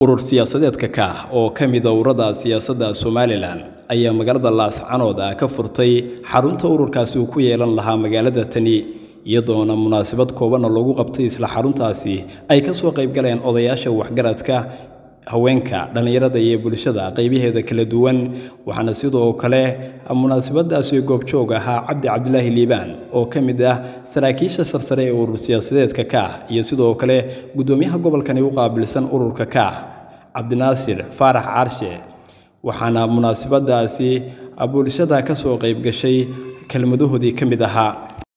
urur siyaasadeedka kaah oo ka mid a ururada siyaasadda somalilan ayaa magaalada laascanood ah ka furtay xarunta ururkaasi uu ku yeelan lahaa magaalada tani iyadoona munaasabad koobanna loogu qabtay isla xaruntaasi ay ka soo qaybgaleen odayaasha waxgaradka haweenka dhallinyarada iyo bulshada qaybaheeda kala duwan waxaana sidoo kale munaasabadaasi goobjoog ahaa cabdi cabdilaahi liibaan oo ka mid ah saraakiisha sarsare ee urur siyaasadeedka kaah iyo sidoo kale guddoomiyaha gobolkani u qaabilsan ururka kaah cabdinaasir faarax caarshe waxaana munaasabadaasi bulshada ka soo qayb gashay kelmadahoodii ka mid ahaa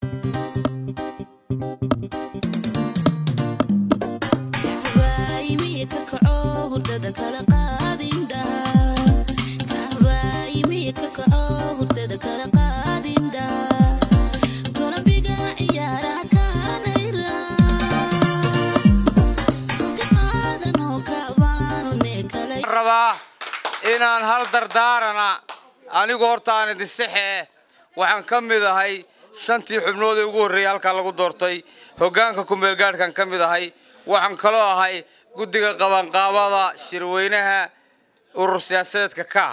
inaan hal dardaarana anigu horta aan idin saxee waxaan ka mid ahay shantii xubnood ee ugu horreeyay halkaa lagu doortay hoggaanka kumeelgaadhkan ka mid ahay waxaan kaloo ahay guddiga qabanqaabada shirweynaha urur siyaasadeedka kaa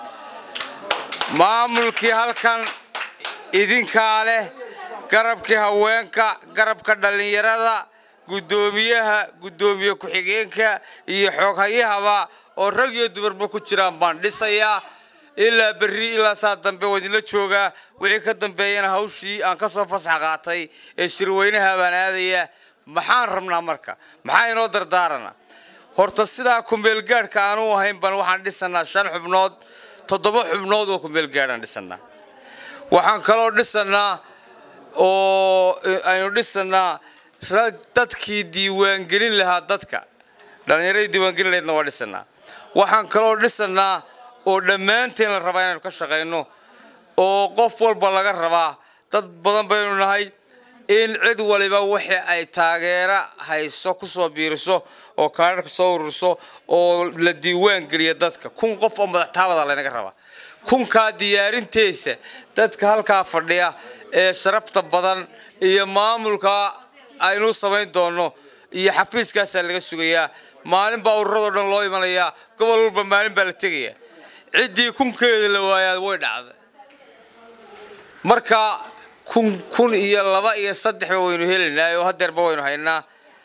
maamulkii halkan idinkaa leh garabkii haweenka garabka dhallinyarada guddoomiyaha guddoomiye ku-xigeenka iyo xooghayahaba oo rag iyo dumarba ku jiraan baan dhisayaa ilaa berri ilaa saa dambe waa idinla joogaa wixii ka dambeeyana hawshii aan ka soo fasax qaatay ee shirweynaha baan aadayaa maxaan rabnaa marka maxaa inoo dardaarana horta sidaa kumeelgaadhka aanu ahayn baan waxaan dhisanaa shan xubnood toddoba xubnood oo kumeelgaadhaan dhisanaa waxaan kaloo dhisanaa oo aynu dhisanaa rag dadkii diiwaangelin lahaa dadka dhallinyaradii diiwaangelin lahaydna waa dhisanaa waxaan kaloo dhisanaa oo dhammaanteen la rabaa inaynu ka shaqayno oo qof walba laga rabaa dad badan baynu nahay in cid waliba wixii ay taageero hayso kusoo biiriso oo kaadharka soo ururiso oo la diiwaan geliya dadka kun qof oo madaxtaabada laynaga rabaa kunkaa diyaarinteesa dadka halkaa fadhiya ee sharafta badan iyo maamulka aynu samayn doonno iyo xafiiskaasaa laga sugayaa maalin baa ururadoo dhan loo imanayaa gobol walba maalin baa la tegayaa ciddii kunkeeda la waayaa way dhacday marka kun kun iyo laba iyo saddexba waynu helaynaa oo hadeerba waynu haynaa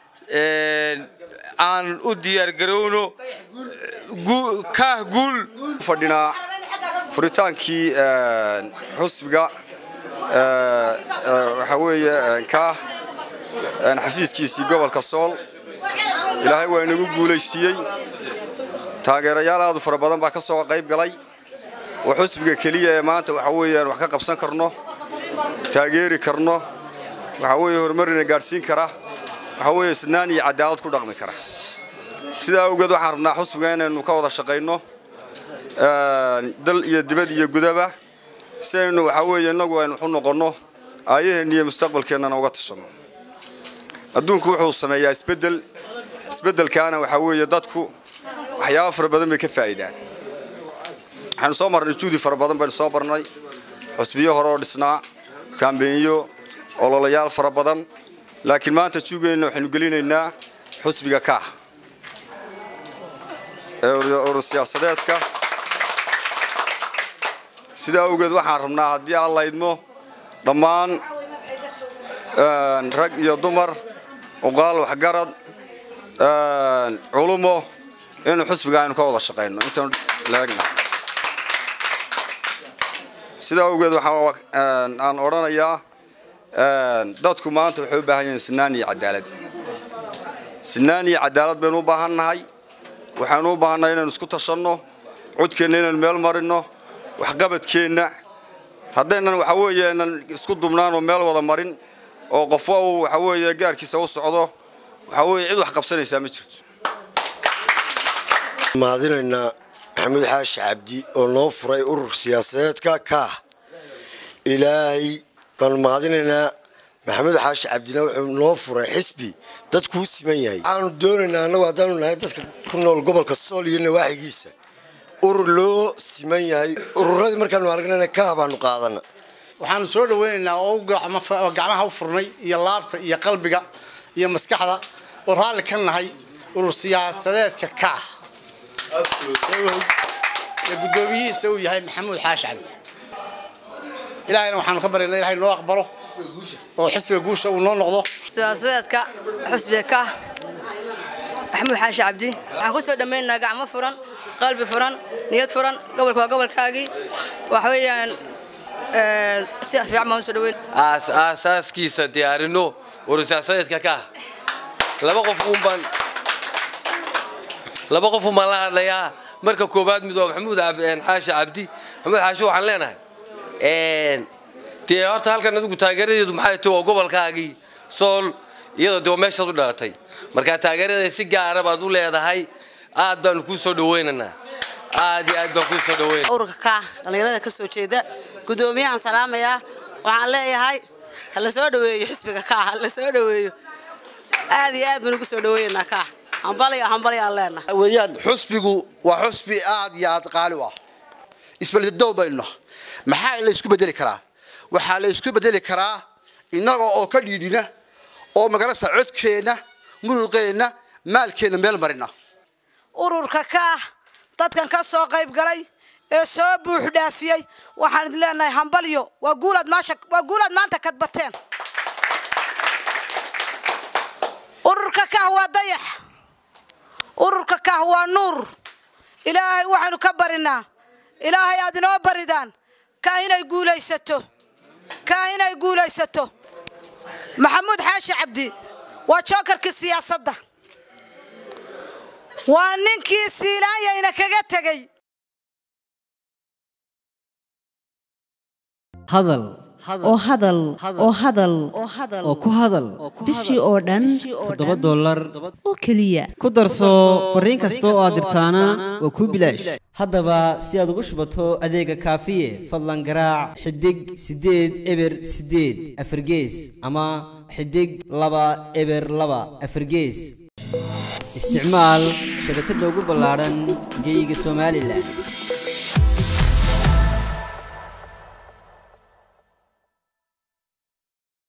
aan u diyaargarowno kaah guul fadhinaa furitaankii xusbiga waxaa weeye kaah xafiiskiisii gobolka sool ilaahay waa inagu guulaysiiyey taageerayaal aadu fara badan baa ka soo qayb galay oo xusbiga keliya ee maanta waxa weeyaan wax ka qabsan karno taageeri karno waxa weeye horumarina gaadhsiin kara waxa weeye isnaan iyo cadaalad ku dhaqmi kara sidaa awgeed waxaan rabnaa xusbiga inaynu ka wada shaqayno dal iyo dibad iyo gudaba si aynu waxa weeye innagu aynu waxu noqonno aayaheenna iyo mustaqbalkeennana uga tashanno adduunku wuxuu sameeyaa isbeddel isbeddelkaana waxaa weeye dadku waxyaaba fara badan bay ka faa'iidaan waxaanu soo marnay juudi fara badan baynu soo marnay xusbiyo hore oo dhisnaa kaambeynyo ololayaal fara badan laakiin maanta juugeenna waxaynu gelinaynaa xusbiga kaah ee urur siyaasadeedka sidaa awgeed waxaan rabnaa haddii aan laydmo dhammaan rag iyo dumar uqaal waxgarad culumo inuu xusbiga aynu ka wada shaqayno intaan laegna sidaa awgeed waxaan odhanayaa dadku maanta waxay u baahan yihiin sinaan iyo cadaalad sinaan iyo cadaalad baynu u baahan nahay waxaanu u baahannahay inaynu isku tashanno codkeenna inaynu meel marinno waxqabadkeenna haddaynan waxa weeye aynan isku dubnaanoo meel wada marin oo qofo uu waxa weeye gaarkiisa u socdo waxa weeye cid wax qabsanaysaa ma jirto mahadinaynaa maxamuud xaashi cabdi oo noo furay urur siyaasadeedka kaah ilaahay baanu mahadinaynaa maxamuud xaashi cabdina wuxuu noo furay xisbi dadkuu siman yahay waxaanu doonaynaa annagu haddaanu nahay dadka ku nool gobolka sool iyo nawaaxigiisa urur loo siman yahay ururadii markaanu aragnayna kaah baanu qaadana waxaanu soo dhaweynaynaa oo gacmaha u furnay iyo laabta iyo qalbiga iyo maskaxda oo raalli ka nahay urur siyaasadeedka kaah ee guddoomiyihiisa uu yahay maxamuud xaashi cabdi ilaahayna waxaanu ka baryaynaa ilahay noo aqbalo oo xisbiga guusha uu noo noqdo siyaasadeedka xusbiga ka maxamuud xaashi cabdi waxaan ku soo dhammaynaynaa gacmo furan qalbi furan niyad furan gobolka waa gobolkaagii waxa weeyaan si fiican baan usoo dhaweyn aasaaskiisa diyaarino urusiyaasadeedka ka laba qof uunbaan laba qof uunbaan la hadlayaa marka koowaad mid waa maxamuud xaashi cabdi maxamuud xaashi waxaan leenahay dee horta halkan adigu taageeradeedu maxay tahay waa gobolkaagii sool iyadoo dee waa meeshaad u dhalatay marka taageeradeeda si gaara baad u leedahay aad baanu kuu soo dhawaynaynaa aad iyo aad baan kuu soo dhawaynaa ururka ka dhallinyarada ka soo jeeda guddoomiyahan salaamayaa waxaan leeyahay ha la soo dhaweeyo xisbiga ka ha la soo dhaweeyo aad iyo aad baan ugu soo dhawaynaynaa ka hambalyo hambalyo aan leenahay weeyaan xusbigu waa xusbi aad iyo aad qaali u ah isbeldadow baynu maxaa la isku bedeli karaa waxaa la isku bedeli karaa innaga oo ka dhiidhina oo magarasa codkeenna muruqeenna maalkeenna meel marina ururka ka ah dadkan ka soo qayb galay ee soo buux dhaafiyey waxaan idin leenahay hambalyo waa guulaad maasha waa guulaad maanta kadbateen ururka kah waa dayax ururka kah waa nuur ilaahay waxaynu ka barinaa ilaahay aad inoo baridaan kah inay guulaysato kah inay guulaysato maxamuud xaashi cabdi waa jookarkii siyaasadda waa ninkii siilaanyayna kaga tegey hadal oo hadal oo hadal oo ku hadal bishii oo dhan toddoba dollar oo keliya ku darso fariin kasta oo aad dirtaana waa kuu bilaash haddaba si aad ugu shubato adeega kaafiye fadlan garaac xidig siddeed eber siddeed afargees ama xidig laba eber laba afargees isticmaal shabakadda ugu ballaadhan geyga somalilan